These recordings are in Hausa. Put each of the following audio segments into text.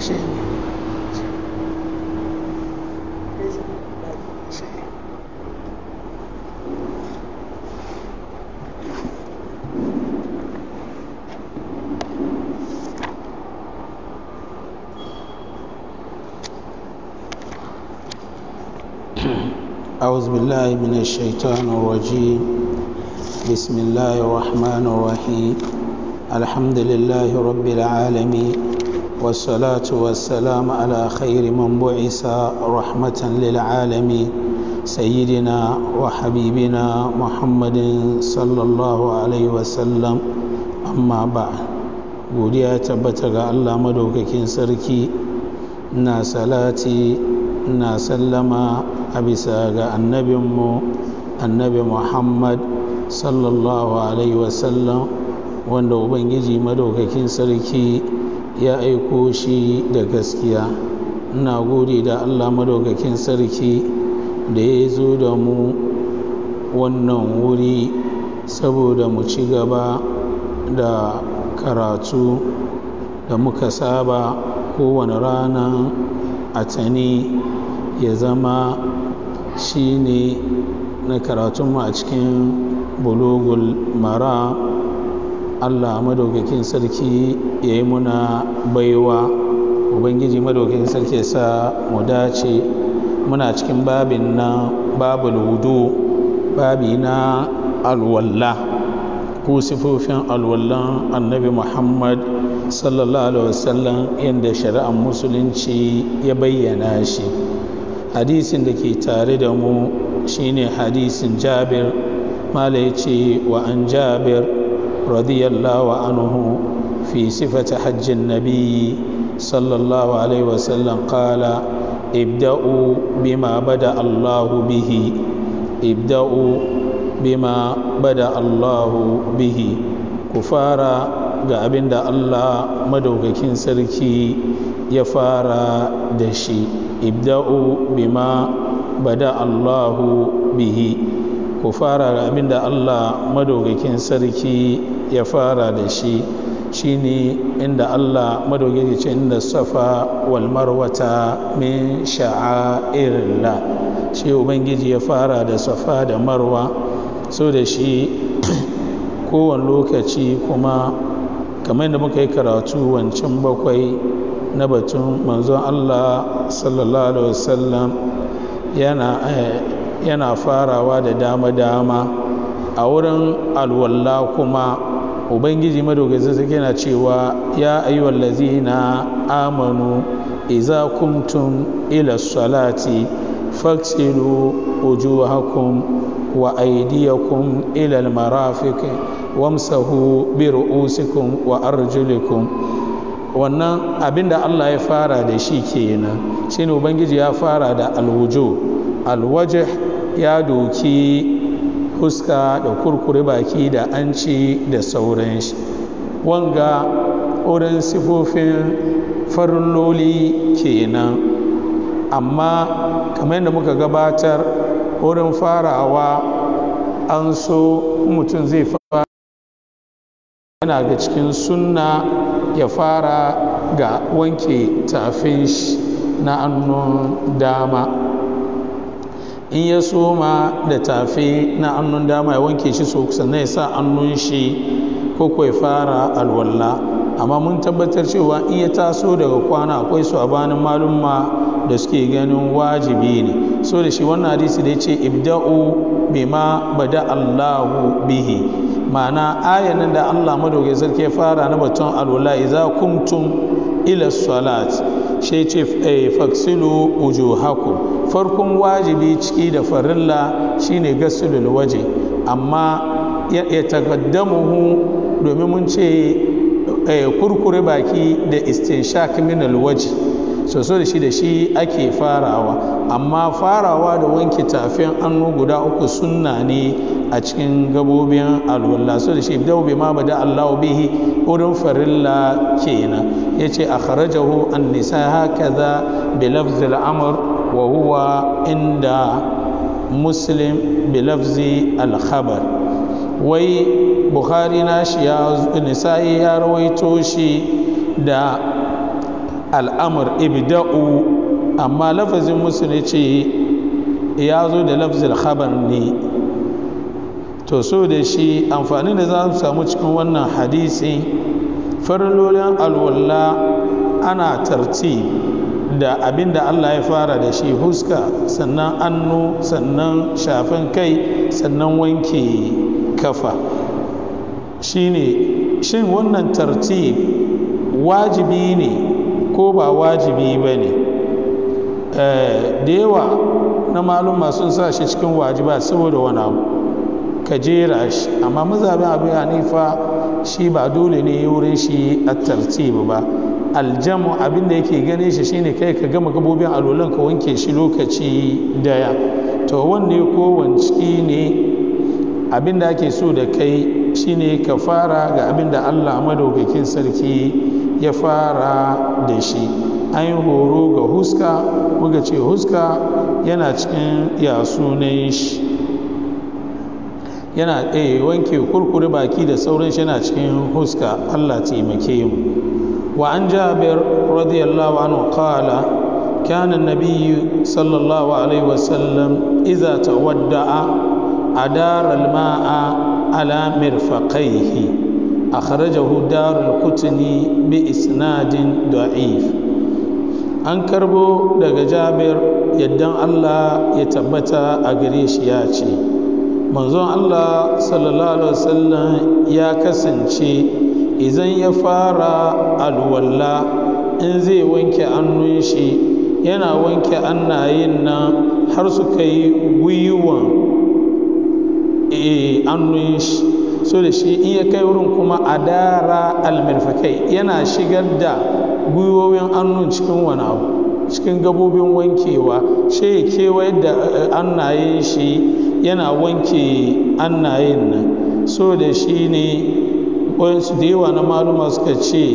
shi أعوذ بالله من الشيطان الرجيم بسم الله الرحمن الرحيم الحمد لله رب العالمين والصلاة والسلام على خير من بعث رحمة للعالمين سيدنا وحبيبنا محمد صلى الله عليه وسلم أما بعد godiya tabbata ga Allah madaukakin sarki na salati na sallama a bisa ga annabinmu annabi muhammad sallallahu alaihi wasallam wanda ubangiji madaukakin sarki ya aiko shi da gaskiya ina gode da allah madaukakin sarki da ya zo da mu wannan wuri saboda mu ci gaba da karatu da muka saba kowane rana a tani ya zama shi ne na karatunmu a cikin bulugul mara allah madaukakin sarki ya yi muna baiwa ubangiji madaukakin sarki ya sa mu dace muna cikin babin na babul wudu babi na alwallah ko sifofin alwallan annabi muhammad sallallahu alaihi wasallam yadda shari'ar musulunci ya bayyana shi hadisin da ke tare da mu shine hadisin jabir mala ya ce wa an jabir radiyallahu anhu fi sifata hajjin nabiyyi sallallahu alaihi wasallam qala ibda'u bima bada allahu bihi ibda'u bima bada allahu bihi ku fara ga abin da allah madaukakin sarki ya fara da shi ibda'u bima bada allahu bihi ku fara ga abin da allah madaukakin sarki ya fara da shi shine inda allah madaukaki ce inda safa wal marwata min sha'airillah shi ubangiji ya fara da safa da marwa so da shi kowane lokaci kuma kamar da muka yi karatu wancan bakwai na batun manzon Allah sallallahu alaihi wasallam yana yana farawa da dama-dama a wurin alwalla kuma ubangiji madogazin suke na cewa ya ayyuhal lazina amanu iza kuntum ila salati faksilu wujuhakum wa aydiyakum ila almarafiq wamsahu bi ru'usikum wa arjulikum wannan abinda Allah ya fara da shi kenan shine ubangiji ya fara da alwuju alwajh ya doki huska da kurkure baki da anci da sauran shi wanga wurin sifofin farilloli kenan amma kamar yadda muka gabatar wurin farawa an so mutum zai fara yana ga cikin sunna ya fara ga wanke tafin shi na annun dama in ya soma da tafi na annun dama ya wanke shi so sannan ya sa annun shi ko ya fara alwalla amma mun tabbatar cewa in ya taso daga kwana akwai su a banin malumma da suke ganin wajibi ne so da shi wannan hadisi da ya ce ibda'u bima bada allahu bihi ma'ana ayanin da Allah madaukai sarki fara na batun alwala idza kumtum ila salat shi ce faksilu wujuhakum farkon wajibi ciki da farilla shine gasulul waje amma ya taqaddamuhu domin mun ce kurkure baki da istinshak min alwaji so so da shi da shi ake farawa amma farawa da wanke tafin annu guda uku sunna ne a cikin gabobin alwallah so da shi ibdau bi ma bada Allahu bihi wurin farilla kenan yace akhrajahu an-nisa hakaza bi lafzi al-amr wa huwa inda muslim bi lafzi al-khabar wai bukhari na shi ya nisa'i ya rawaito shi da al'amur ibda'u amma lafazin musulun ce ya zo da lafzil khabar ne to so da shi amfani da za su samu cikin wannan hadisi farlolin alwalla ana tarti da abin da Allah ya fara da shi huska sannan annu sannan shafin kai sannan wanke kafa shine shin wannan tartib wajibi ne ko ba wajibi ba ne da yawa na maluma sun sa shi cikin wajiba saboda wani abu ka jera shi amma mazabin abu hanifa shi ba dole ne wurin shi a tartib ba aljamu abin da yake gane shi shine kai ka gama gabobin alolan ka wanke shi lokaci daya to wanne ko wanci ne abin da ake so da kai shine ka fara ga abin da allah madaukakin sarki ya fara da shi an yi horo ga huska muka ce huska yana cikin ya sunan shi yana ɗaya wanke kurkure baki da sauran shi yana cikin huska allah taimake mu wa an jabir radiyallahu anhu qala كان النبي صلى الله عليه وسلم إذا تودع أدار الماء على مرفقيه أخرجه دار القطني بإسناد ضعيف an karbo daga jabir yaddan allah ya tabbata a gare shi ya ce manzon allah sallallahu alaihi wasallam ya kasance idan ya fara alwalla in zai wanke annun shi yana wanke annayin nan har su kai gwiwan annun shi so da shi in ya kai wurin kuma adara almirfakai yana shigar da gwiwowin annun cikin wani abu cikin gabobin wankewa shi ya kewaye da annayen shi yana wanke annayen nan so da shi ne wayansu da yawa na maluma suka ce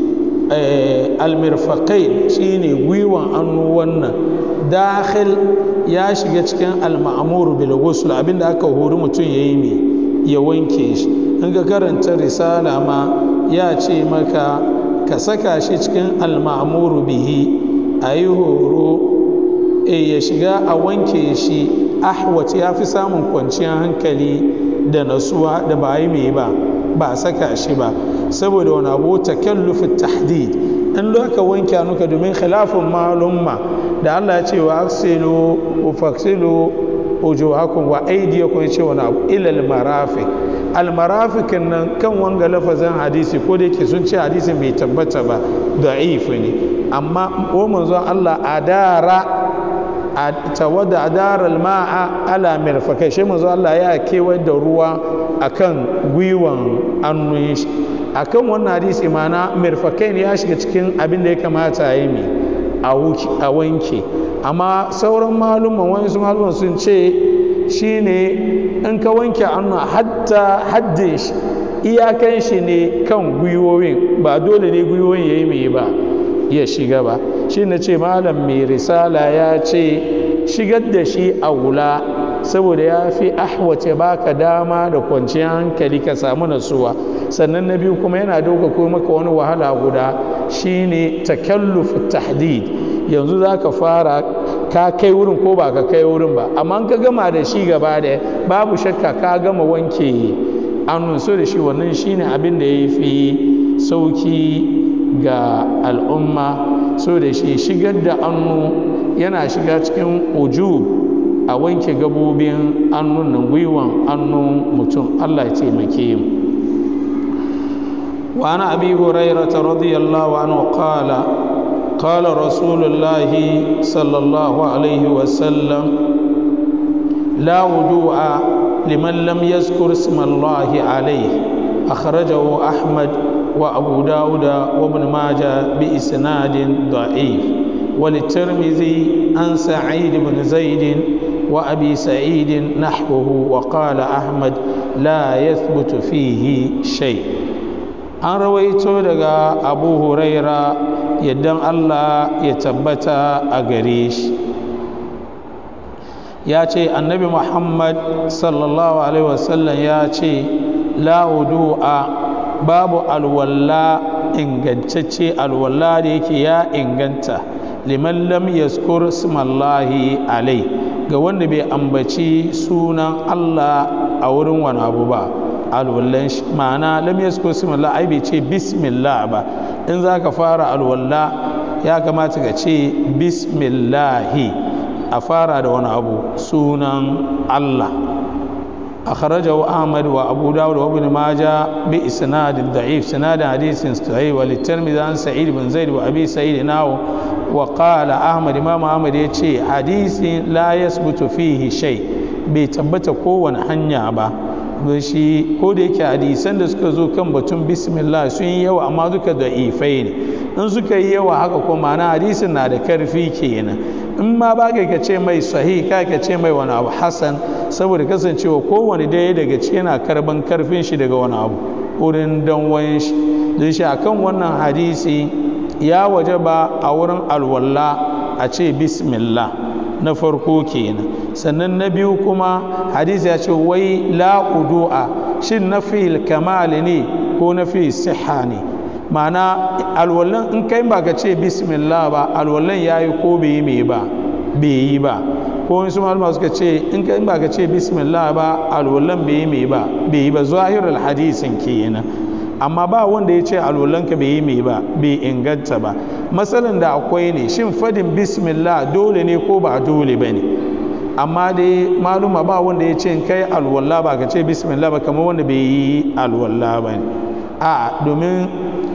almirfakai shi ne gwiwan annu wannan dakhil ya shiga cikin alma'amuru bil ghusl abinda aka hori mutum yayi ne ya wanke shi in ka karanta risala ma ya ce maka ka saka shi cikin almamuru bihi a yi horo e ya shiga a wanke shi ahwat ya fi samun kwanciyar hankali da nasuwa da ba yi mai ba ba saka shi ba saboda wani abu takallufin tahdid in ka wanke nuka domin khilafin malumma da Allah ya ce wa aksilu wa faksilu ujuhakum wa aydiyakum ya ce wani abu ilal marafiq almarafikin nan kan wanga lafazin hadisi ko da yake sun ce hadisi bai tabbata ba da'if ne amma ko manzon Allah adara tawada adara alma'a ala mirfakai shi manzon Allah ya kewaye da ruwa akan gwiwan annun shi akan wannan hadisi mana mirfakai ne ya shiga cikin abin da ya kamata ya yi a wanke amma sauran malumman wani su malumman sun ce shine in ka wanke hannu hatta haddin shi iyakan shi ne kan gwiwowin ba dole ne gwiwowin ya yi mai ba ya shiga ba shi na ce malam mai risala ya ce shigar da shi a wula saboda ya fi ahwace baka dama da kwanciyar hankali ka samu nasuwa sannan na biyu kuma yana dauka ko maka wani wahala guda shine takalluf tahdid yanzu za ka fara ka kai wurin ko ba ka kai wurin ba amma ka gama da shi gaba da babu shakka ka gama wanke annun so da shi wannan shine abin da ya fi sauki ga al'umma so da shi shigar da annu yana shiga cikin ujub a wanke gabobin annun nan gwiwan annun mutum allah ya taimake mu وعن ابي هريره رضي الله عنه قال قال رسول الله صلى الله عليه وسلم لا وضوء لمن لم يذكر اسم الله عليه أخرجه أحمد وأبو داود وابن ماجه بإسناد ضعيف وللترمذي عن سعيد بن زيد وأبي سعيد نحوه وقال أحمد لا يثبت فيه شيء an rawaito daga abu huraira yadda allah ya tabbata a gare shi ya ce annabi muhammad sallallahu alaihi wasallam ya ce la'udu'a babu alwalla ingantacce alwala da yake ya inganta liman lam yaskur smallahi alai ga wanda bai ambaci sunan Allah a wurin wani abu ba alwallan shi ma'ana lam yaskur smallah ai bai ce bismillah ba in za ka fara alwalla ya kamata ka ce bismillahi a fara da wani abu sunan Allah أخرجه أحمد وأبو داود وابن ماجه بإسناد ضعيف سناد حديث صحيح وللترمذي عن سعيد بن زيد وأبي سعيد ناو وقال أحمد إمام أحمد يتشي حديث لا يثبت فيه شيء بيتبت كون حنيا با shi ko da yake hadisan da suka zo kan batun bismillah sun yi yawa amma duka da ifai ne in suka yi yawa haka ko ma'ana hadisin na da karfi kenan in ma ba ka ce mai sahih ka ka ce mai wani abu hasan saboda kasancewa kowane daya daga ciki yana karban karfin shi daga wani abu wurin danwan shi don shi akan wannan hadisi ya waje ba a wurin alwala a ce bismillah na farko kenan sannan na biyu kuma hadisi ya ce wai la udu'a shin na fi kamal ne ko na fi siha ne ma'ana alwallan in kai ba ka ce bismillah ba alwallan ya yi ko bai yi mai ba bai yi ba ko wasu malama suka ce in kai ba ka ce bismillah ba alwallan bai yi mai ba bai yi ba zahirul hadisin kenan amma ba wanda ya ce alwallanka bai yi mai ba bai inganta ba matsalan da akwai ne shin fadin bismillah dole ne ko ba dole ba ne amma dai maluma ba wanda ya ce kai alwallah ba ka ce bismillah ba kamar wanda bai yi alwallah ba ne a domin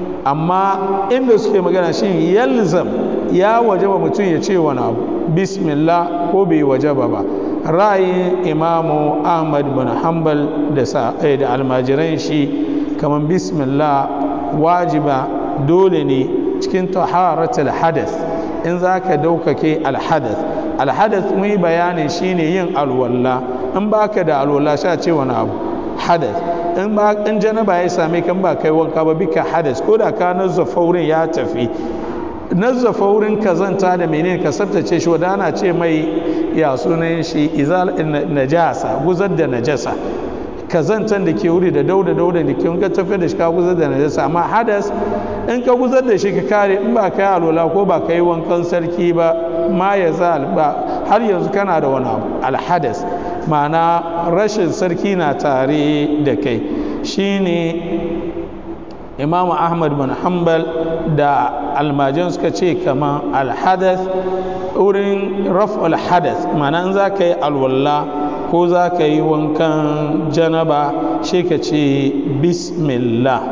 amma inda suke magana shin yalzam ya wajaba mutum ya ce wani abu bismillah ko bai wajaba ba ra'ayin imamu ahmad bin hanbal da almajiran shi kamar bismillah wajiba dole ne cikin taharatul hadath in za ka daukake alhadath alhadath mun yi bayanin shine yin alwalla in baka da alwalla sha ce wani abu hadath in ba in janaba ya same kan ba kai wanka ba bika hadath ko da ka nazzafa wurin ya tafi nazzafa wurin kazanta da menene ka tsaftace shi wadana ce mai ya sunan shi izal najasa guzar da najasa kazantan da ke wuri da dauda dauda da ke ka tafi da shi ka guzar da najasa amma hadas in ka guzar da shi ka kare in ba ka yi alwala ko ba ka yi wankan sarki ba ma ya zal ba har yanzu kana da wani abu alhadas ma'ana rashin sarki na tare da kai shine imam ahmad bin hanbal da almajan suka ce kamar alhadas wurin raf alhadas ma'ana in za ka yi alwala ko za ka yi wankan janaba shi ka ce bismillah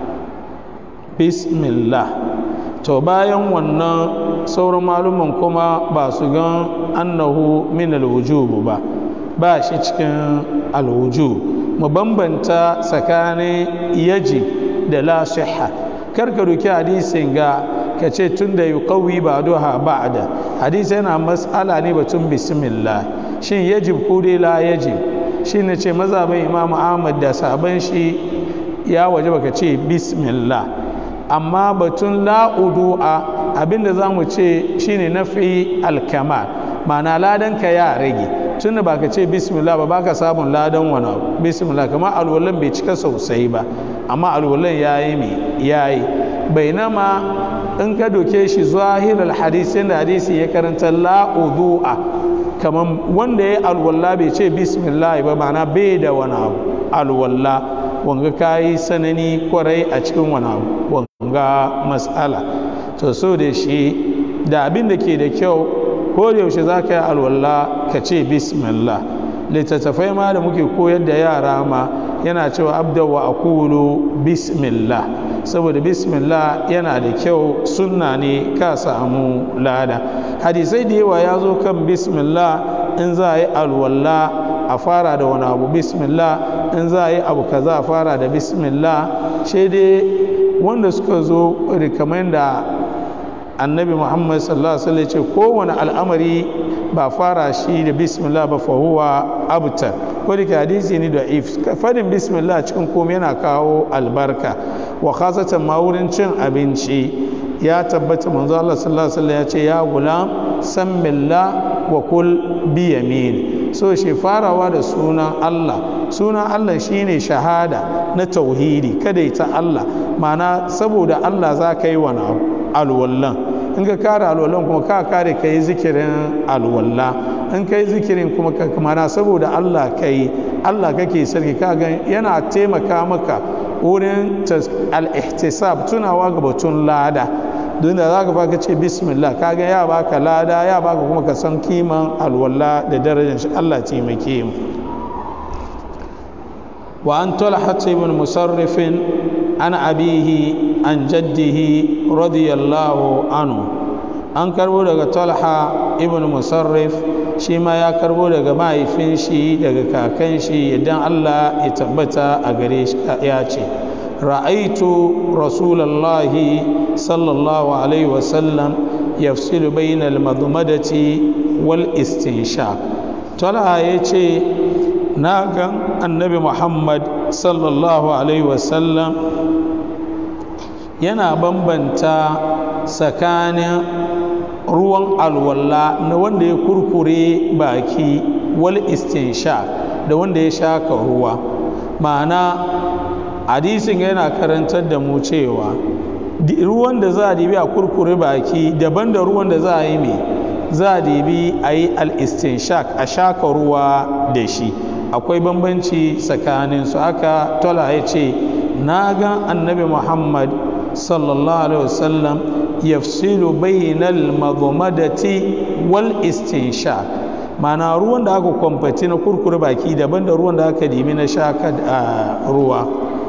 bismillah to bayan wannan sauran maluman kuma ba su gan annahu min alwujubu ba ba shi cikin alwujub mu bambanta tsakanin yaji da la sihha karka doki hadisin ga ka ce tun da yuqawi ba duha ba'da hadisi yana mas'ala ne batun bismillah shin yajib ko dai la yajib shi ne ce mazhabin imamu ahmad da sabon shi ya waje baka ce bismillah amma batun la'udu'a abinda za mu ce shine nafi alkamal ma'ana ladan ka ya rage tun da baka ce bismillah ba baka samun ladan wani abu bismillah kamar alwalan bai cika sosai ba amma alwalan ya yi mai ya yi bainama in ka doke shi zahirar hadisi da hadisi ya karanta la'udu'a kamar wanda ya alwalla bai ce bismillah ba ma'ana bai da wani abu alwalla wanga ka yi sanani kwarai a cikin wani abu wanga matsala to so da shi da abin da ke da kyau ko da yaushe za ka yi alwalla ka ce bismillah littattafai ma da muke koyar da yara ma yana cewa abda wa akulu bismillah saboda bismillah yana da kyau sunna ne ka samu lada hadisai da yawa ya zo kan bismillah in za a yi alwalla a fara da wani abu bismillah in za a yi abu kaza a fara da bismillah shi dai wanda suka zo kamar da annabi muhammad sallallahu alaihi wasallam ce kowane al'amari ba fara shi da bismillah ba fa huwa abtar ko da hadisi ne da if fadin bismillah cikin komai yana kawo albarka wa khasatan ma wurin cin abinci ya tabbata manzo Allah sallallahu alaihi wasallam ya ce ya gulam sammillah wa kul bi yamin so shi farawa da sunan Allah sunan Allah shine shahada na tauhidi kada ita Allah ma'ana saboda Allah za ka yi wani alwallan in ka kare alwallan kuma ka kare ka yi zikirin alwalla in ka yi zikirin kuma ka mana saboda Allah ka yi Allah kake sarki ka gan yana taimaka maka wurin al-ihtisab tunawa ga batun lada don da za ka baka ce bismillah ka ga ya baka lada ya baka kuma ka san kiman alwalla da darajar shi Allah taimake mu wa an talhat ibn musarrifin an abihi an jaddihi radiyallahu anhu an karbo daga talha ibn musarrif shi ma ya karbo daga mahaifin shi daga kakan shi idan Allah ya tabbata a gare shi ya ce ra'aitu rasulallahi sallallahu alaihi wasallam yafsilu bainal madmadati wal istinshaq talha ya ce na ga annabi muhammad sallallahu alaihi wasallam yana bambanta tsakanin ruwan alwala na wanda ya kurkure baki wal istinsha da wanda ya shaka ruwa ma'ana hadisin yana karantar da mu cewa ruwan da za a dibi a kurkure baki daban da ruwan da za a yi mai za a dibi a yi al-istinshak a shaka ruwa da shi akwai bambanci tsakanin su aka tola ya ce na ga annabi muhammad sallallahu alaihi wasallam yafsilu bainal madmadati wal istinshaq mana ruwan da aka kwamfati na kurkure baki daban da ruwan da aka dimi na shaka ruwa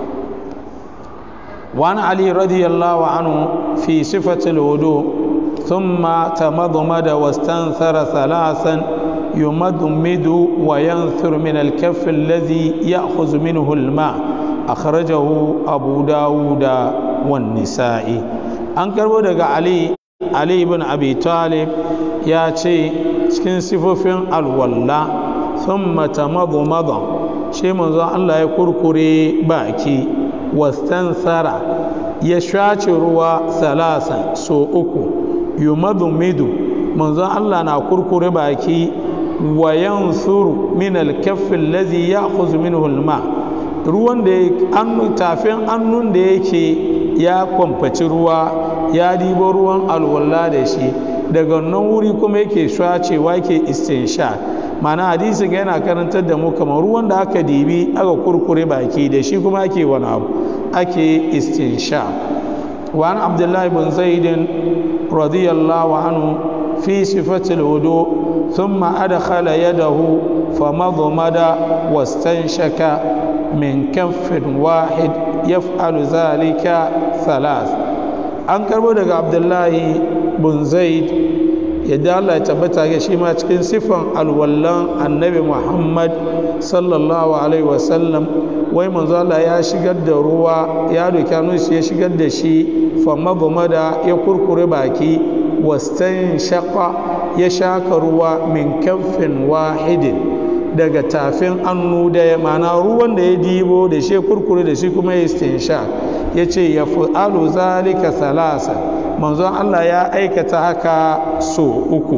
وعن علي رضي الله عنه في صفة الوضوء ثم تمضمد واستنثر ثلاثا يمضمد وينثر من الكف الذي يأخذ منه الماء أخرجه أبو داود والنسائي an karbo daga ali ali ibn abi talib ya ce cikin sifofin alwalla sun mata madumada shi manzon allah ya kurkure baki wastansara ya shace ruwa salasa so uku yumadumidu manzon allah na kurkure baki wa yansuru min alkaffi allazi ya'khudhu minhu alma ruwan da tafin annun da yake ya kwamfaci ruwa ya dibo ruwan alwala da shi daga nan wuri kuma yake shacewa ke istinsha mana hadisin yana karantar da mu kamar ruwan da aka dibi aka kurkure baki da shi kuma ake wani abu ake istinsha وعن عبد الله بن زيد رضي الله عنه في صفة الوضوء ثم أدخل يده فمضمد واستنشك من كف واحد يفعل ذلك ثلاث an karbo daga abdullahi bin zaid yadda allah ya tabbata ga shi ma cikin siffan alwallan annabi muhammad sallallahu alaihi wasallam wai manzo allah ya shigar da ruwa ya doki hannun shi ya shigar da shi famma da ya kurkure baki wastan shaqa ya shaka ruwa min kamfin wahidin daga tafin annu da mana ruwan da ya dibo da shi kurkure da shi kuma ya istinsha ya ce ya fi'alu zalika salasa manzon Allah ya aikata haka so uku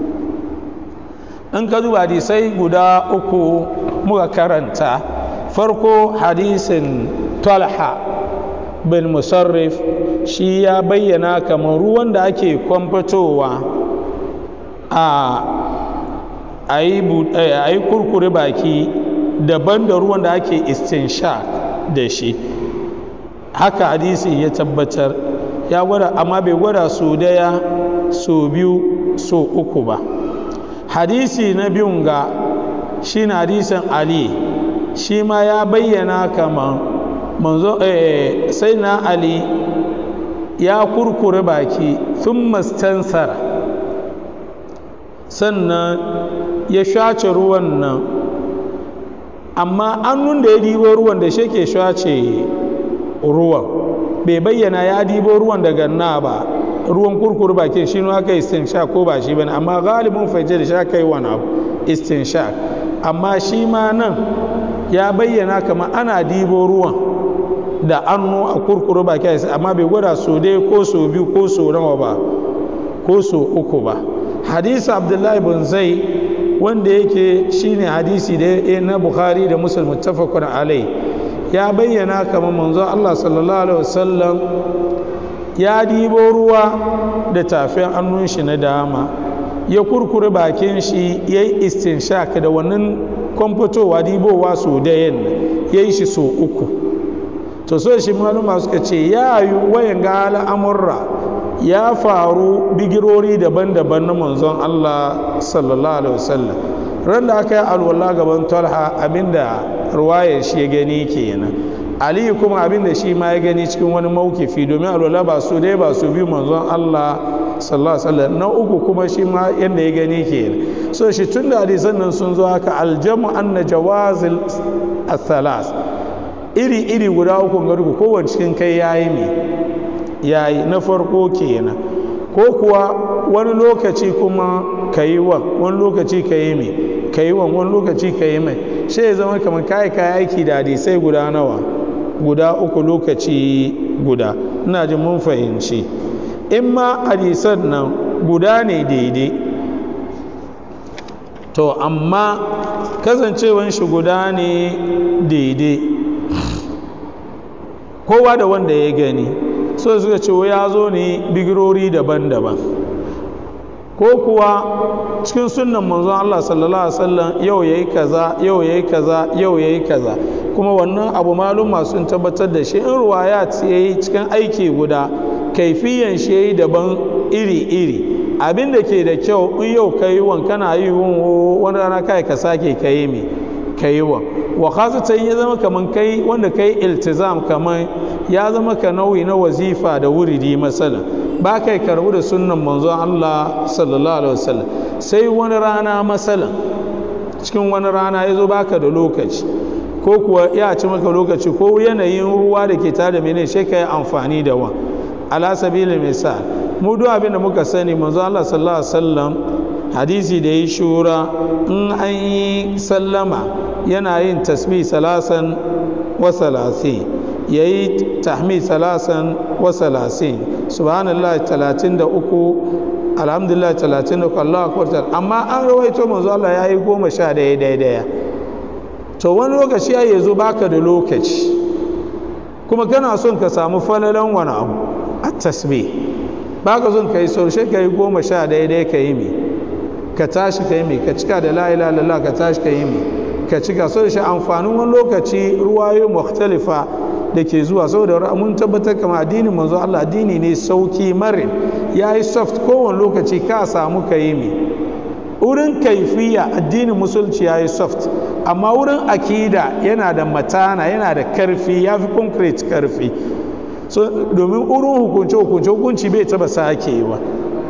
in ka duba hadisai guda uku muka karanta farko hadisin talha bin musarrif shi ya bayyana kamar ruwan da ake kwamfatowa a a yi kurkure baki daban da ruwan da ake istinshak da shi haka hadisi ya tabbatar ya gwada amma bai gwada so daya so biyu so uku ba hadisi na biyun ga shi na hadisin ali shi ma ya bayyana kamar manzo eh, sai na ali ya kurkure baki sun mastansara sannan ya shace ruwan nan amma annun da ya dibo ruwan da shi ke shace ruwan bai bayyana ya dibo ruwan daga na ba ruwan kurkuru bakin shi ne aka istinsha ko ba shi bane amma galibin fajje da sha kai wani abu istinsha amma shi ma nan ya bayyana kama ana dibo ruwan da annu a kurkuru bakin amma bai gwada so dai ko so biyu ko so nawa ba ko so uku ba hadisi abdullahi bin zai wanda yake shine hadisi da na bukhari da muslim muttafaqun alai ya bayyana kamar manzo Allah sallallahu alaihi wasallam ya dibo ruwa da tafin hannun shi na dama ya kurkure bakin shi ya yi istinshak da wannan kwamfatowa dibowa su dayan ya yi shi so uku to so shi maluma suka ce ya yi wayan ga al'amurra ya faru bigirori daban-daban na manzon Allah sallallahu alaihi wasallam ran da aka yi alwala gaban talha abinda ruwayar shi ya gani kenan aliyu kuma abinda shi ma ya gani cikin wani maukifi domin alwala ba su dai ba su biyu manzon Allah sallallahu alaihi wasallam na uku kuma shi ma yanda ya gani kenan so shi tun da hadisan nan sun zo haka aljamu anna jawazil athalas iri iri guda uku ga duku kowanne cikin kai yayi me yayi na farko kenan ko kuwa wani lokaci kuma kayi wa wani lokaci kayi me kayi wa wani lokaci kayi mai shi ya zama kamar kai kai aiki da hadisai guda nawa guda uku lokaci guda ina jin mun fahimci in ma hadisan nan guda ne daidai to amma kasancewan shi guda ne daidai kowa da wanda ya gani so suka ce ya zo ne bigirori daban-daban ko kuwa cikin sunan manzon Allah sallallahu alaihi wasallam yau yayi kaza yau yayi kaza yau yayi kaza kuma wannan abu malum sun tabbatar da shi in ruwayat yayi cikin aiki guda kaifiyan shi yayi daban iri-iri abin da ke da kyau in yau ka yi wan kana yi wani rana kai ka sake ka yi mi ka yi wan wa khasatan ya zama kaman kai wanda kai iltizam kaman ya zama ka nauyi na wazifa da wuridi masalan ba kai karbu da sunnan manzon Allah sallallahu alaihi wasallam sai wani rana masalan cikin wani rana ya zo baka da lokaci ko kuwa ya ci maka lokaci ko yanayin ruwa da ke tare da mene sai ka yi amfani da wa ala sabilin misal mu duk abin da muka sani manzo Allah sallallahu alaihi wasallam hadisi da yi shura in an yi sallama yana yin tasbih salasan wa salasi yayi tahmid salasan wa salasin subhanallah 33 alhamdulillah 33 Allahu akbar amma an rawaito manzo Allah yayi goma sha daya daya daya to wani lokaci ya zo baka da lokaci kuma kana son ka samu falalan wani abu a tasbih ba ka son ka yi saushe ka yi goma sha daidai ka yi mi ka tashi ka yi mi ka cika da la'ila lalla ka tashi ka yi mi ka cika so da shi amfanin wani lokaci ruwayo mukhtalifa da ke zuwa saboda mun tabbatar kama addinin manzo Allah addini ne sauki marin ya yi soft kowane lokaci ka samu ka yi mi wurin kaifiya addinin musulci ya yi soft amma wurin akida yana da matana yana da karfi ya fi concrete karfi so domin wurin hukunce hukunce hukunci bai taba sakewa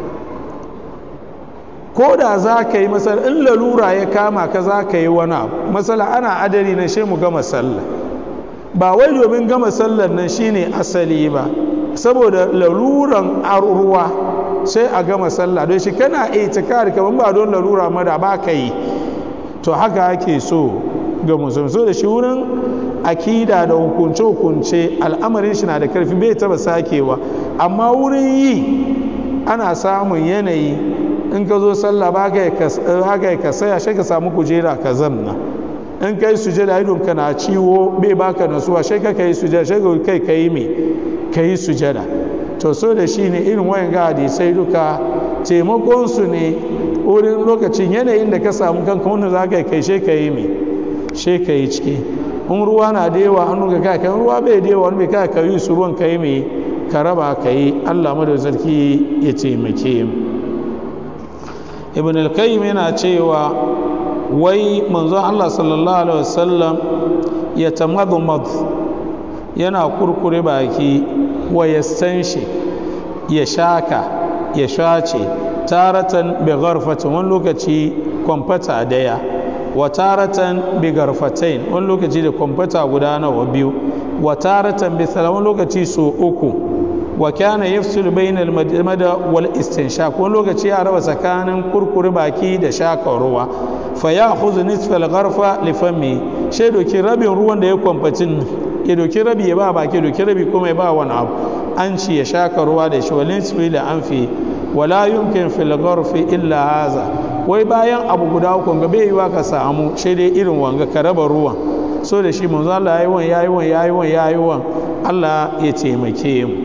ko da za ka yi masala in lalura ya kama ka za ka yi wani abu masala ana adari na shi mu gama sallah ba wai domin gama sallar nan shine asali ba saboda laluran ruwa sai a gama sallah don shi kana itikari kamar ba don lalura mada ba ka yi to haka ake so ga musulmi so da shi wurin akida da hukunce-hukunce al'amarin shi na da karfi bai taba sakewa amma wurin yi ana samun yanayi in ka zo sallah ba ka yi ka saya shi ka samu kujera ka zamna in kai sujada idon ka na ciwo bai baka nasuwa shi ka kai sujada shi ka kai ka yi me ka yi sujada to so da shi ne irin wayan ga hadisai duka taimakon su ne wurin lokacin yanayin da ka samu kanka wanda za ka yi kai shi ka yi me shi ka yi ciki in ruwa na da yawa an nuka kai kan ruwa bai da yawa wani bai kai ka yi su ruwan ka yi me ka raba ka yi Allah mu da sarki ya taimake mu ibn al-qayyim yana cewa wai manzon Allah sallallahu alaihi wasallam ya tamadmad yana kurkure baki wa yastanshi ya shaka ya shace taratan bi gharfatin wani lokaci kwamfata daya wa taratan bi garfatain wani lokaci da kwamfata guda nawa biyu wa taratan bi wani lokaci so uku wa kana yafsul bainal madmada wal istinshaq wani lokaci ya raba tsakanin kurkure baki da shaka ruwa fa ya khuzu nisfa al gharfa li fami she doki rabin ruwan da ya kwamfatin ya doki rabi ya ba baki doki rabi kuma ya ba wani abu an ci ya shaka ruwa da shi walin nisfi da anfi wala yumkin fil gharfi illa haza wai bayan abu guda uku ga bai yiwa ka samu shi dai irin wanga ka raba ruwan so da shi manzo Allah yayi wan yayi wan yayi wan yayi wan Allah ya taimake mu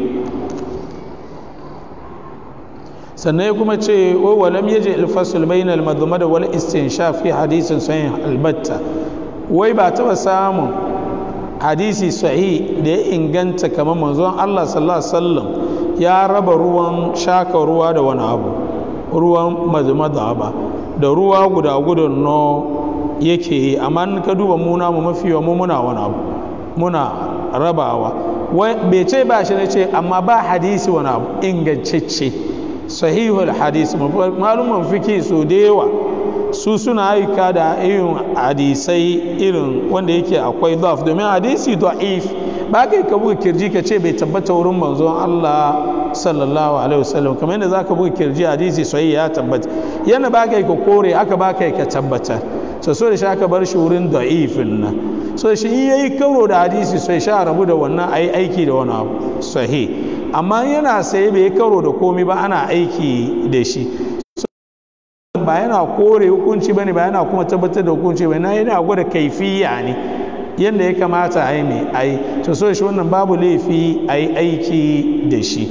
sannan ya kuma ce wa walam yaji alfasul bainal madmada wal istinshaf fi hadisin sahih albatta wai ba taba samun hadisi sahih da ya inganta kamar manzon Allah sallallahu alaihi wasallam ya raba ruwan shaka ruwa da wani abu ruwan madmada ba da ruwa guda gudun no yake yi amma in ka duba muna mu mafi yawa mu muna wani abu muna rabawa bai ce ba shi ne ce amma ba hadisi wani abu ingantacce sahihul hadis maluman fiki su da yawa su suna aika da irin hadisai irin wanda yake akwai daf domin hadisi da'if ba kai ka buga kirji ka ce bai tabbata wurin manzon Allah sallallahu alaihi wasallam kamar yadda zaka buga kirji hadisi sahih ya tabbata yana ba kai ka kore aka ba kai ka tabbata so so da shi aka bar shi wurin da'ifin nan so shi in yayi karo da hadisi sai sha rabu da wannan ayi aiki da wani abu sahih amma yana sai bai karo da komi ba ana aiki da shi ba yana kore hukunci bane ba yana kuma tabbatar da hukunci ba yana gwada kaifiya ne yadda ya kamata a yi mai a yi to so shi wannan babu laifi a yi aiki da shi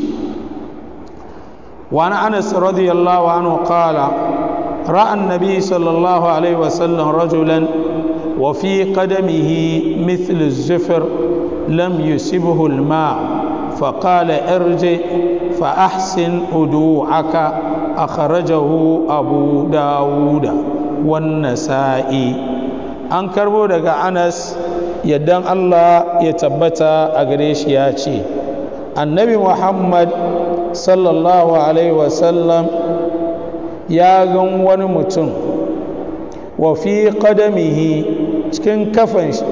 wani anas radiyallahu anhu qala ra'a annabi sallallahu alaihi wasallam rajulan wa fi qadamihi mithl az-zufr lam yusibhu al-ma' فقال ارجع فأحسن أدوعك أخرجه أبو داود والنسائي an karbo daga anas yaddan allah ya tabbata a gare shi ya ce annabi muhammad sallallahu alaihi wasallam ya gan wani mutum wa fi qadamihi cikin kafan shi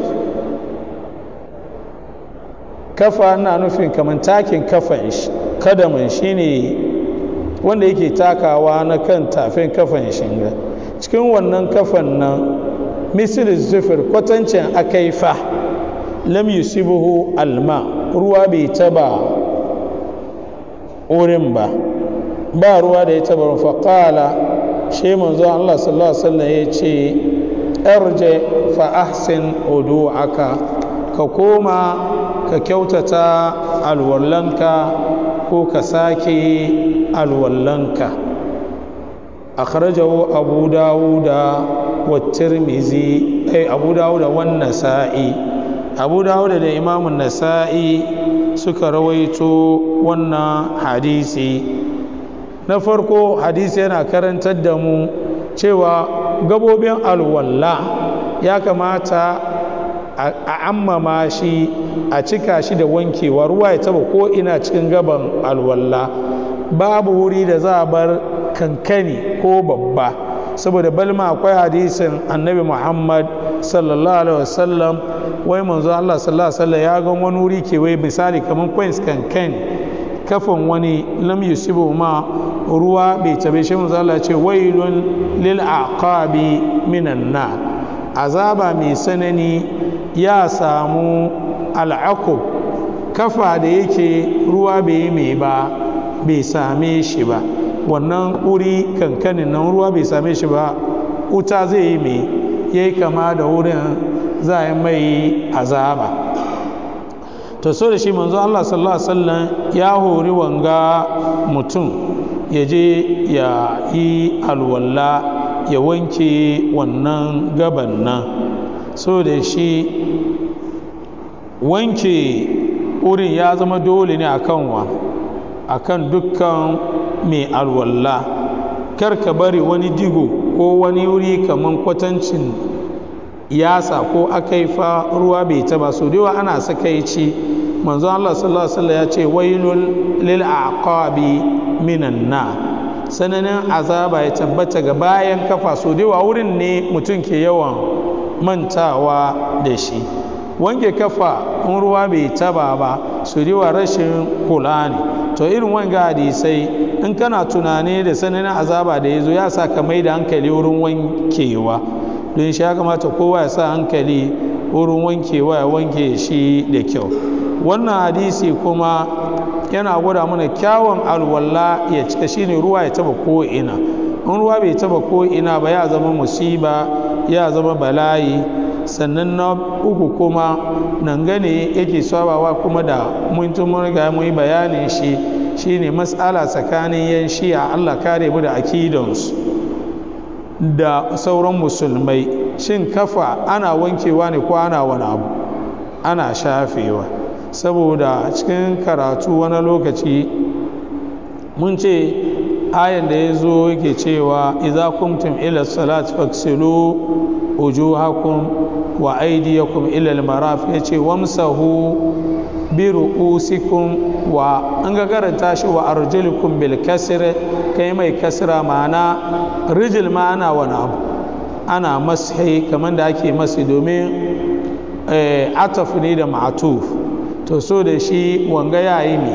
kafa na nufin kamar takin kafan shi kadamin shine wanda yake takawa na kan tafin kafan shi cikin wannan kafan nan misir zufir kwatancin akaifa lam yusibuhu alma ruwa bai taba wurin ba ba ruwa da ya taba faƙala shi manzo Allah sallallahu alaihi wasallam ya ce arje fa ahsin aka ka koma ka kyautata alwallanka ko ka sake alwallanka akhrajahu abu dawuda wa tirmizi ai abu dawuda wan nasa'i abu dawuda da imamun nasa'i suka rawaito wannan hadisi na farko hadisi yana karantar da mu cewa gabobin alwalla ya kamata a ammama shi a cika shi da wankewa ruwa ya taba ko ina cikin gaban alwalla babu wuri da za a bar kankani ko babba saboda balma akwai hadisin annabi muhammad sallallahu alaihi wasallam wai manzo allah sallallahu alaihi wasallam ya ga wani wuri ke wai misali kamar coins kankani kafan wani lam yusibu ma ruwa bai tabe shi manzo allah ce wailun lil aqabi minan nar azaba mai sanani ya samu al'akub kafa da yake ruwa bai yi mai ba bai same shi ba wannan wuri kankanin nan ruwa bai same shi ba wuta zai yi mai ya yi kama da wurin za a yi mai azaba to so da shi manzo Allah sallallahu alaihi wasallam ya hori wanga mutum ya je ya yi alwala ya wanke wannan gaban nan so da shi wanke wurin ya zama dole ne akan wa akan dukkan mai alwalla kar ka bari wani digo ko wani wuri kaman kwatancin yasa ko akaifa ruwa bai taba so da ana sakaici manzo Allah sallallahu alaihi wasallam ya ce wailul lil aqabi minan na sananin azaba ya tabbata ga bayan kafa so da wurin ne mutum ke yawan mantawa da shi wanke kafa in ruwa bai taba ba su riwa rashin kula ne to irin wanga hadisai in kana tunani da sananin azaba da ya zo ya sa ka mai da hankali wurin wankewa don shi ya kamata kowa ya sa hankali wurin wankewa ya wanke shi da kyau wannan hadisi kuma yana gwada mana kyawun alwala ya cika shine ruwa ya taba ko ina in ruwa bai taba ko ina ba ya zama musiba ya zama bala'i sannan na uku kuma nan gane yake sabawa kuma da mun mun riga mun yi bayanin shi shine matsala tsakanin yan shi'a Allah kare mu da akidansu da sauran musulmai shin kafa ana wankewa ne ko ana wani abu ana shafewa saboda cikin karatu wani lokaci mun ce ayan da ya zo yake cewa idza kumtum ila salat faksilu wujuhakum wa aydiyakum ila al-maraf yace wamsahu bi ru'usikum wa an ga karanta shi wa arjulukum bil kasr kai mai kasra ma'ana rijil ma ana wani abu ana mashi kamar da ake masi domin ataf ne da ma'atuf to so da shi wanga yayi ne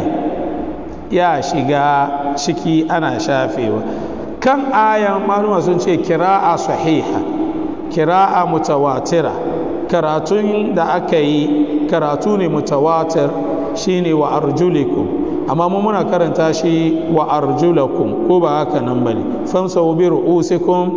ya shiga ciki ana shafewa kan ayan maluma sun ce kira'a sahiha kira'a mutawatira karatun da aka yi karatu ne mutawatir shine wa arjulikum amma mu muna karanta shi wa arjulakum ko ba haka nan bane famsahu bi ru'usikum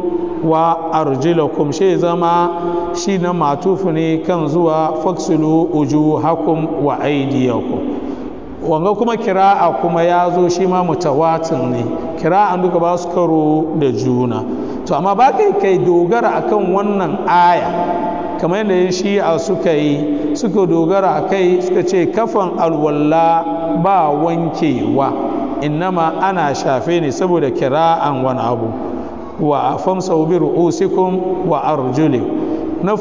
wa arjulakum shi zama shi na matufu ne kan zuwa faksulu ujuhakum wa aydiyakum wanga kuma kira'a kuma ya zo shi ma mutawatin ne kira'an duka ba su karo da juna to amma ba kai kai dogara akan wannan aya kamar yadda yin shi'a suka yi suka dogara a kai suka ce kafan alwalla ba wankewa innama ana shafe ne saboda kira'an wani abu wa famsa bi ru'usikum wa arjuli na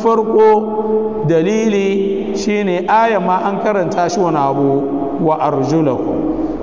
farko dalili shine aya ma an karanta shi wani abu wa arjulakum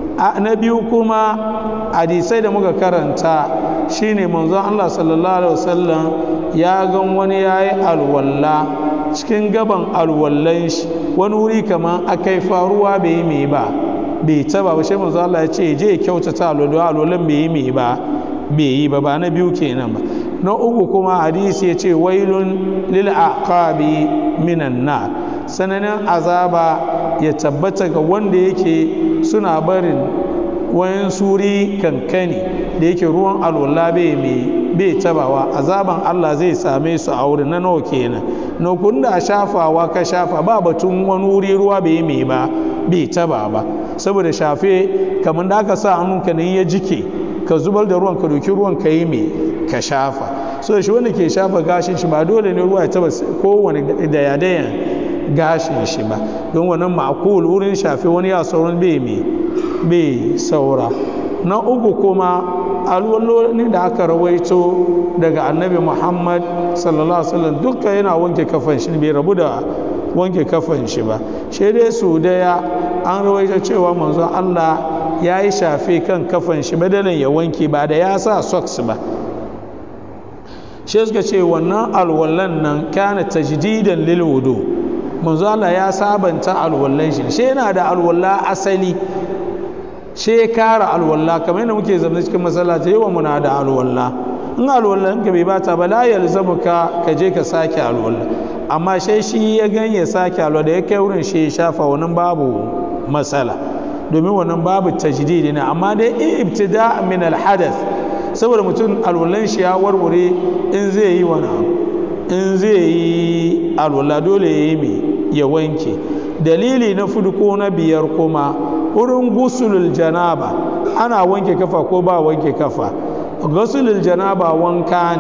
na biyu kuma hadisai da muka karanta shine manzon Allah sallallahu alaihi wasallam ya gan wani yayi alwalla cikin gaban alwallan shi wani wuri kamar akai faruwa bai yi mai ba bai taba ba shi manzon Allah ya ce je kyautata alwala alwallan bai yi mai ba bai yi ba ba na biyu kenan ba na uku kuma hadisi ya ce wailun lil aqabi minan nar sananin azaba ya tabbata ga wanda yake suna barin wayan suri kankani da yake ruwan alwala bai mai bai tabawa azaban Allah zai same su a wurin na nawa kenan na kunda shafawa ka shafa ba batun wani wuri ruwa bai mai ba bai taba ba saboda shafe kamar da aka sa hannunka ne ya jike ka zubar da ruwan ka doki ruwan ka yi mai ka shafa so shi wanda ke shafa gashin shi ba dole ne ruwa ya taba kowane daya-dayan gashin shi ba don wannan ma'akul wurin shafe wani ya sauran bai mai bai saura na uku kuma alwallolin da aka rawaito daga annabi muhammad sallallahu alaihi wasallam duka yana wanke kafan shi bai rabu da wanke kafan shi ba shi dai su daya an rawaito cewa manzon allah ya yi shafe kan kafan shi badalin ya wanke ba da ya sa socks ba shi suka ce wannan alwallan nan kana tajdidan lil wudu manzo Allah ya sabanta alwallan shi shi yana da alwalla asali shi kara alwalla kamar yadda muke zama cikin masallaci yawa muna da alwalla in alwallan ka bai bata ba la yalzamu ka ka je ka sake alwalla amma shi shi ya ganye sake alwalla da ya kai wurin shi ya shafa wannan babu matsala domin wannan babu tajdidi ne amma dai ibtida min alhadath saboda mutum alwallan shi ya warware in zai yi wani in zai yi alwala dole ya yi mai ya wanke dalili na fudu ko na biyar kuma wurin gusulul janaba ana wanke kafa ko ba wanke kafa gusulul janaba wanka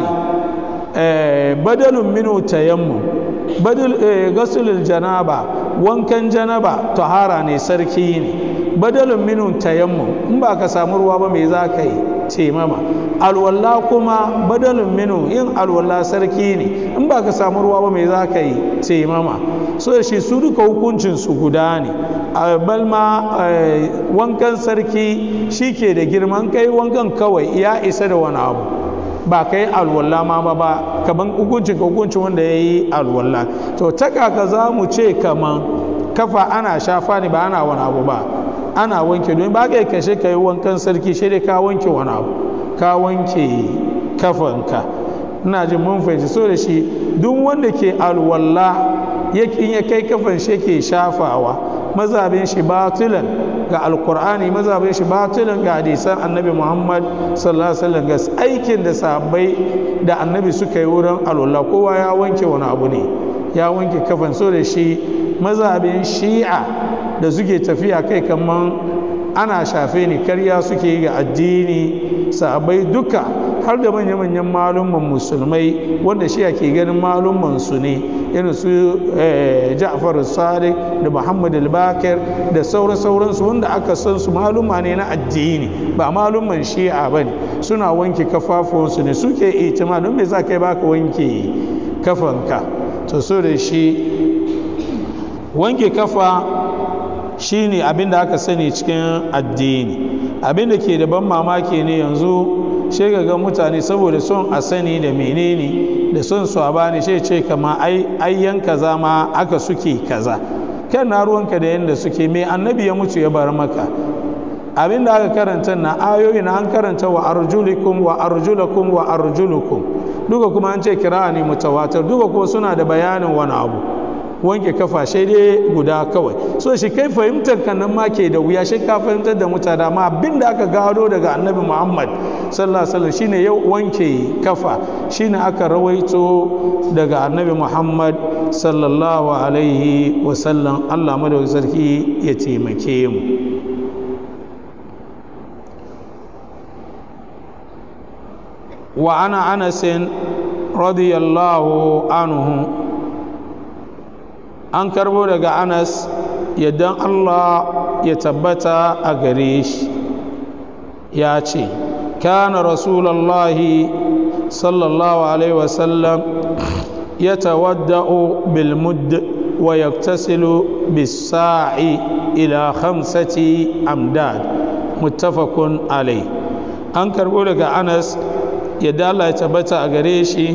ne badalun minu tayammu badal gusulul janaba wankan janaba tahara ne sarki ne badalun minu tayammu in ba ka samu ruwa ba me za ka yi ce mama alwala kuma badalin minu yin alwala sarki ne in ba ka samu ruwa ba mai za ka yi ce mama so da shi su duka hukuncin su guda ne balma wankan sarki shi ke da girman kai wankan kawai ya isa da wani abu ba ka yi alwala ma ba ba kaman hukuncin ka hukuncin wanda ya yi alwala to ta kaka za mu ce kaman kafa ana shafa ne ba ana wani abu ba ana wanke don ba ka yi kashe ka yi wankan sarki shi dai ka wanke wani abu ka wanke kafanka ina jin mun fahimci so da shi duk wanda ke alwalla in ya kai kafan shi ke shafawa mazabin shi batilan ga alkur'ani mazabin shi batilan ga hadisan annabi muhammad sallallahu alaihi wasallam ga aikin da sahabbai da annabi suka yi wurin alwalla kowa ya wanke wani abu ne ya wanke kafan so da shi mazhabin shi'a da suke tafiya kai kaman ana shafe ni karya suke yi ga addini sahabbai duka har da manya-manyan malumman musulmai wanda shi ke ganin malumman su ne irin su ja'far sadiq da muhammad al-bakir da sauran sauransu wanda aka san su maluma ne na addini ba malumman shi'a ba ne suna wanke kafafuwansu ne suke itima don me za ka yi baka wanke kafanka to so da shi wanke kafa shine abin da aka sani cikin addini abin da ke da ban mamaki ne yanzu shi ga mutane saboda son a sani da menene da son su a bani shi ce kama ayyan kaza ma aka suke kaza kan na ruwanka da yadda suke mai annabi ya mutu ya bar maka abin da aka karanta na ayoyi na an karanta wa arjulikum wa arjulakum wa arjulukum duka kuma an ce kira ne mutawatar duka kuma suna da bayanin wani abu wanke kafa shi dai guda kawai so shi kai fahimtar kan nan ma ke da wuya shi ka fahimtar da mutane amma abin da aka gado daga annabi muhammad sallallahu alaihi wasallam shine yau wanke kafa shine aka rawaito daga annabi muhammad sallallahu alaihi wasallam allah madawar sarki ya taimake mu wa ana anasin radiyallahu anhu an karbo daga anas yadda allah ya tabbata a gare shi ya ce kana rasulallahi sallallahu alaihi wasallam ya tawadda'u bil mudd wa yaktasilu bis sa'i ila khamsati amdad muttafaqun alai an karbo daga anas yadda allah ya tabbata a gare shi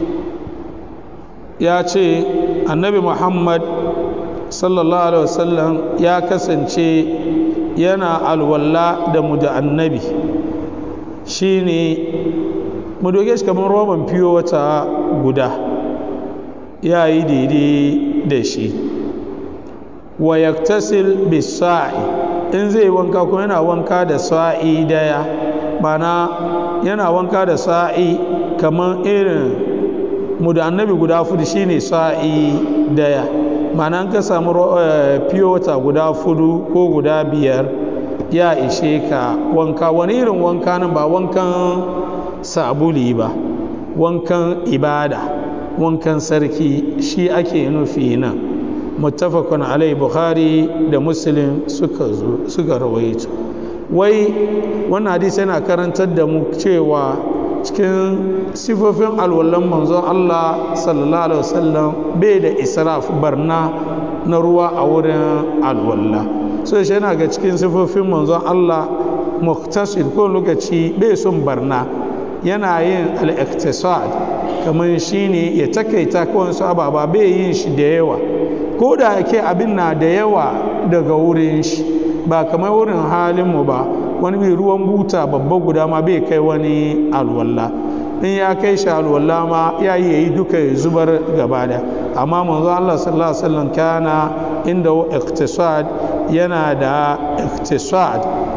ya ce annabi muhammad sallallahu alaihi wasallam ya kasance yana alwala da mu da annabi shine mu doge shi kamar roban fiyo wata guda ya yi daidai da shi wa yaktasil bisa'i in zai wanka kuma yana wanka da sa'i daya mana yana wanka da sa'i kamar irin mu da annabi guda fudu shine sa'i daya mana ka samu fiye wata guda fudu ko guda biyar ya ishe ka wanka wani irin wanka nan ba wankan sabuli ba wankan ibada wankan sarki shi ake nufi nan muttafaqun alai bukhari da muslim suka zo suka rawaito wai wannan hadisi yana karantar da mu cewa cikin sifofin alwallan manzon Allah sallallahu alaihi wasallam bai da israf barna na ruwa a wurin alwalla so shi yana ga cikin sifofin manzon Allah muktasid ko lokaci bai son barna yana yin al-iqtisad kamar shine ya takaita ko wasu ababa bai yin shi da yawa ko da yake abin na da yawa daga wurin shi ba kamar wurin halinmu ba wani mai ruwan buta babba guda ma bai kai wani alwalla in ya kai shi alwalla ma ya yi yayi duka ya zubar gaba da amma manzo Allah sallallahu alaihi wasallam kana inda iqtisad yana da iqtisad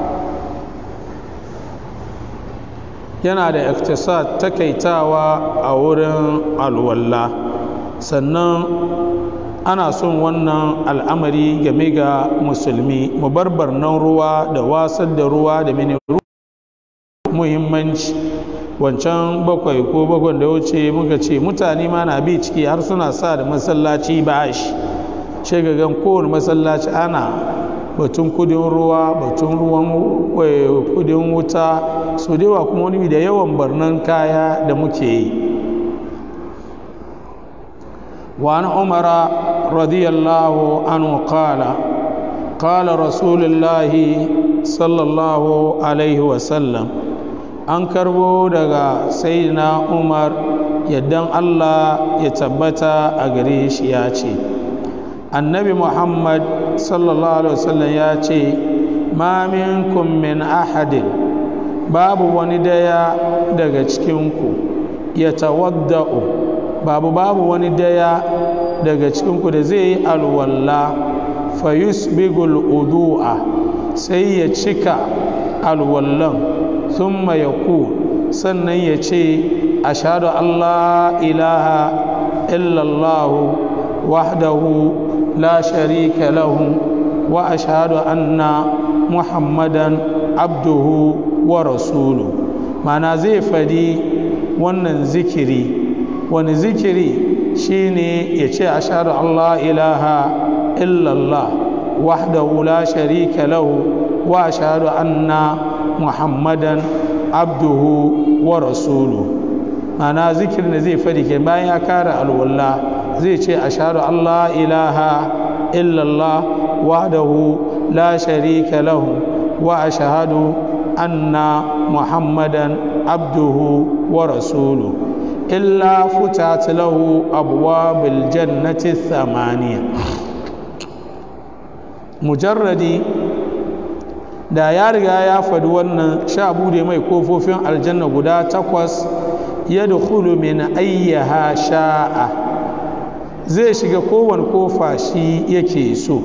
yana da iqtisad takaitawa a wurin alwalla sannan ana son wannan al'amari game ga musulmi mu bar barnan ruwa da wasar da ruwa da mini muhimmanci wancan bakwai ko bakwai da wuce muka ce mutane ma na bi ciki har suna sa da masallaci ba shi shagagan kowane masallaci ana batun kudin ruwa batun ruwan kudin wuta su dewa kuma wani da yawan barnan kaya da muke yi وعن عمر رضي الله عنه قال قال رسول الله صلى الله عليه وسلم an karbo daga sayyidina umar yaddan allah ya tabbata a gare shi ya ce annabi muhammad sallallahu alaihi wasallam ya ce ma minkum min ahadin babu wani daya daga cikinku ya tawadda'u babu babu wani daya daga cikinku da zai yi alwalla fa yusbigul udu'a sai ya cika alwallan thumma yaku sannan ya ce ashhadu Allah ilaha illallah وحده لا شريك له وأشهد أن محمدا عبده ورسوله معنى زي فدي wannan zikiri wani zikiri shine ya ce ashhadu Allah ilaha illallah wahdahu la sharika lahu wa ashhadu anna muhammadan abduhu wa rasuluhu mana zikirin da zai fadi ke bayan ya kara alwala zai ce ashhadu Allah ilaha illallah wahdahu la sharika lahu wa ashhadu anna muhammadan abduhu wa rasuluhu illa futat lahu abwabil jannati thamaniya mujarradi da ya riga ya faɗi wannan sha bude mai kofofin aljanna guda takwas ya dukulu min ayyaha sha'a zai shiga kowane kofa shi yake so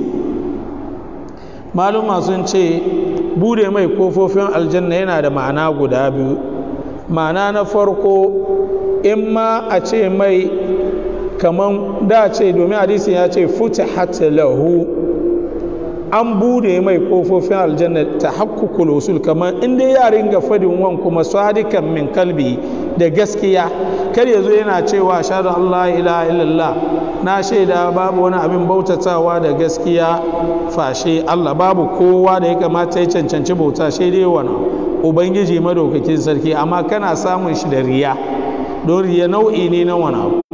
maluma sun ce bude mai kofofin aljanna yana da ma'ana guda biyu ma'ana na farko in ma a ce mai kaman da ce domin hadisin ya ce futihat lahu an bude mai kofofin aljanna ta hakkukul usul kamar inda ya ringa fadin wan kuma sadikan min kalbi da gaskiya kar ya zo yana cewa shahadu Allah ilaha illallah na shaida babu wani abin bautatawa da gaskiya fashe Allah babu kowa da ya kamata ya cancanci bauta shi dai wani ubangiji madaukakin sarki amma kana samun shi da riya don riya nau'i ne na wani abu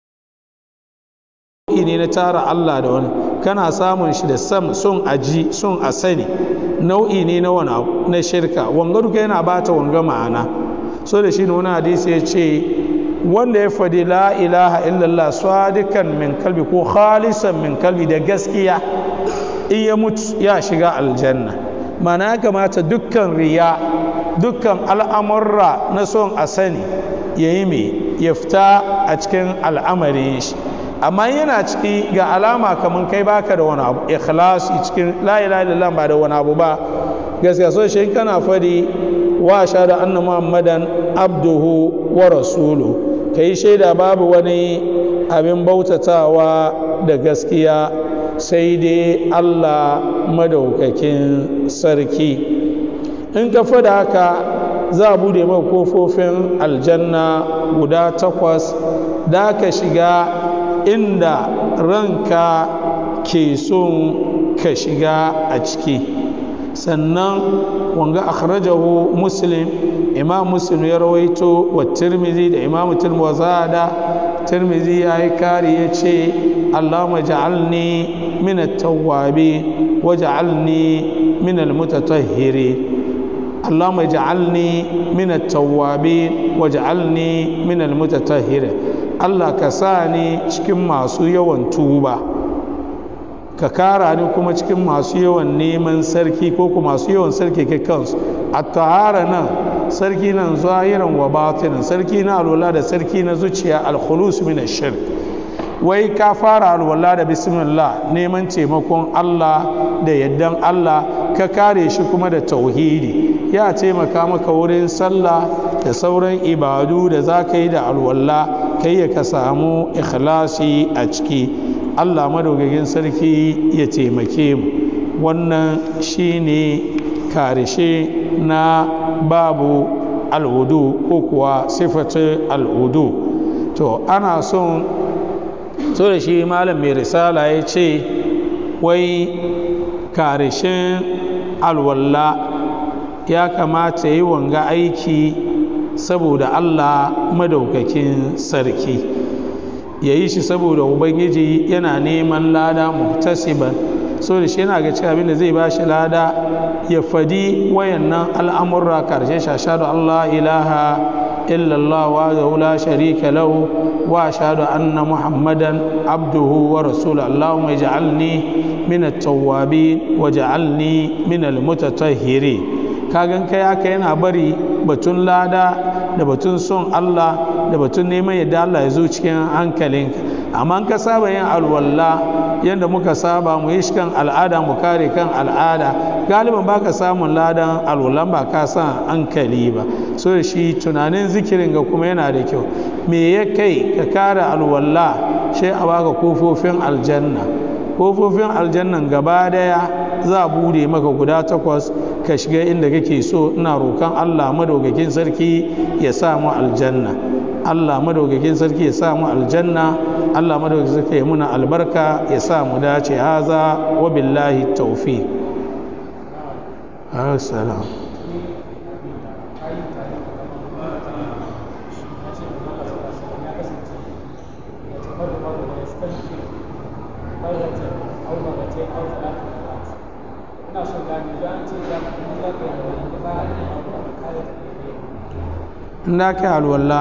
nau'i ne na tara Allah da wani kana samun shi da sam son aji son a sani nau'i ne na wani abu na shirka wanga duka yana bata wanga ma'ana so da shi ne wani hadisi ya ce wanda ya faɗi la ilaha illallah sadikan min kalbi ko khalisan min kalbi da gaskiya in ya mutu ya shiga aljanna mana ya kamata dukkan riya dukkan al'amurra na son a sani ya yi mai ya fita a cikin al'amarin shi amma yana ciki ga alama kamar kai baka da wani abu ikhlasi cikin la ilaha illallah ba da wani abu ba gaskiya so shi kana fadi wa shahada anna muhammadan abduhu wa rasulu kai shaida babu wani abin bautatawa da gaskiya sai dai Allah madaukakin sarki in ka fada haka za a bude mai kofofin aljanna guda takwas da ka shiga inda ranka ke son ka shiga a ciki sannan wanga akhrajahu muslim imam muslim ya rawaito wa tirmizi da imam tirmidhi tirmizi ya yi kari ya ce allahumma ja'alni min at-tawwabi wa ja'alni min al-mutatahhirin اللهم اجعلني من التوابين واجعلني من المتطهرين Allah ka sa ni cikin masu yawan tuba ka kara ni kuma cikin masu yawan neman sarki ko kuma masu yawan sarki kai kansu a tahara nan sarki nan zahiran wa batinin sarki na alwala da sarki na zuciya alkhulus min shirk wai ka fara alwala da bismillah neman taimakon Allah da yaddan Allah ka kare shi kuma da tauhidi ya taimaka maka wurin sallah da sauran ibadu da za ka yi da alwala kai ya ka samu ikhlasi a ciki Allah madaukakin sarki ya taimake mu wannan shine karishe na babu al'udu ko kuwa sifatu al'udu to ana son so da shi malam mai risala ya ce wai karishin alwalla ya kamata yi wanga aiki saboda Allah madaukakin sarki ya yi shi saboda ubangiji yana neman lada muhtasiban so da shi yana ga cewa abin da zai ba shi lada ya fadi wayannan al'amurra karshe shashadu Allah ilaha illallah wa la sharika lahu wa ashhadu anna muhammadan abduhu wa rasuluhu allahumma ij'alni min at-tawwabin waj'alni min al-mutatahhirin kagan kai haka yana bari batun lada da batun son Allah da batun neman yadda Allah ya zo cikin hankalinka amma ka saba yin alwalla yadda muka saba mu yi shi kan al'ada mu kare kan al'ada galiban baka samun ladan alwallan ba ka san hankali ba so da shi tunanin zikirin ga kuma yana da kyau me ya kai ka kare alwalla sai a baka kofofin aljanna kofofin aljannan gaba daya za a bude maka guda takwas ka shiga inda kake so ina roƙon Allah madaukakin sarki ya sa mu aljanna Allah madaukakin sarki ya sa mu aljanna Allah madaukakin sarki ya muna albarka ya sa mu dace haza wa billahi tawfiq assalam na kai alwala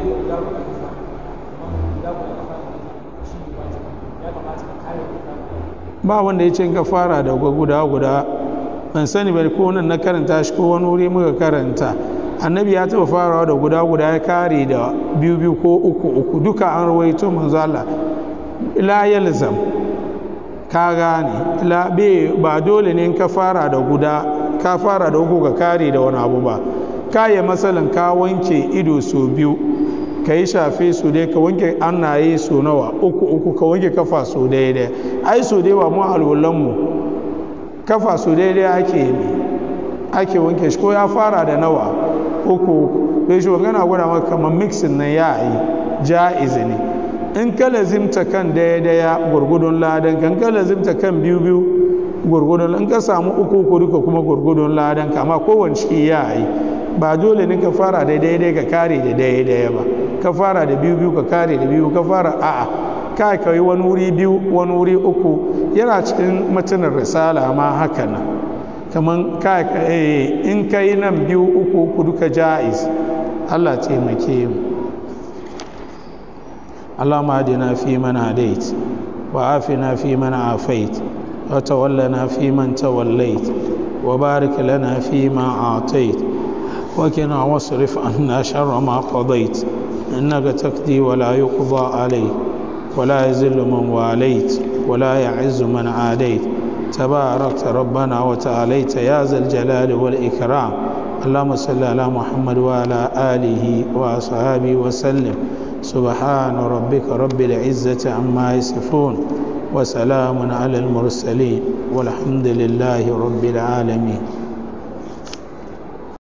ba wanda ya ce ka fara da guda guda ban sani bari ko nan na karanta shi ko wani wuri muka karanta annabi ya taba farawa da guda guda ya kare da biyu biyu ko uku uku duka an rawaito manzo Allah la yalzam ka gane la be ba dole ne ka fara da guda ka fara da uku ka kare da wani abu ba kaya matsalan ka wanke ido so biyu ka yi shafe su dai ka wanke annaye so nawa uku uku ka wanke kafa so daidai ai so dai ba mu alwulanmu kafa so daidai ake yi ake wanke shi ko ya fara da nawa uku bai shi wangana gwada maka kamar mixin nan ya yi ja'izi ne in ka lazimta kan daidaya gurgudun ladan kan ka lazimta kan biyu biyu gurgudun in ka samu uku uku duka kuma gurgudun ladan ka amma kowace ya yi ba dole ne ka fara da daidai ka kare da daidai ba ka fara da biyu biyu ka kare da biyu ka fara a'a ka ka yi wani wuri biyu wani wuri uku yana cikin matanin risala ma haka nan kamar ka in ka yi nan biyu uku uku duka ja'iz Allah taimake mu اللهم اهدنا فيمن هديت وعافنا فيمن عافيت وتولنا فيمن توليت وبارك لنا فيما أعطيت وكنا واصرف عنا شر ما قضيت إنك تقضي ولا يقضى عليك ولا يزل من واليت ولا يعز من عاديت تباركت ربنا وتعاليت يا ذا الجلال والإكرام اللهم صل على محمد وعلى آله وأصحابه وسلم سبحان ربك رب العزة عما يصفون وسلام على المرسلين والحمد لله رب العالمين